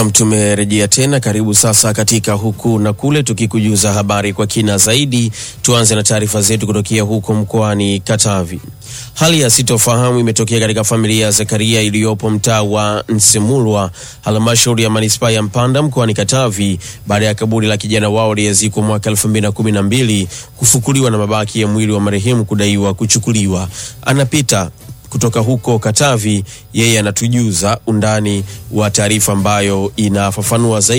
Nam, tumerejea tena. Karibu sasa katika huku na kule, tukikujuza habari kwa kina zaidi. Tuanze na taarifa zetu kutokea huko mkoani Katavi. Hali ya sitofahamu imetokea katika familia ya Zakaria iliyopo mtaa wa Nsemulwa, halmashauri ya manispaa ya Mpanda mkoani Katavi, baada ya kaburi la kijana wao aliyezikwa mwaka 2012 kufukuliwa na mabaki ya mwili wa marehemu kudaiwa kuchukuliwa. Anapita kutoka huko Katavi, yeye anatujuza undani wa taarifa ambayo inafafanua zaidi.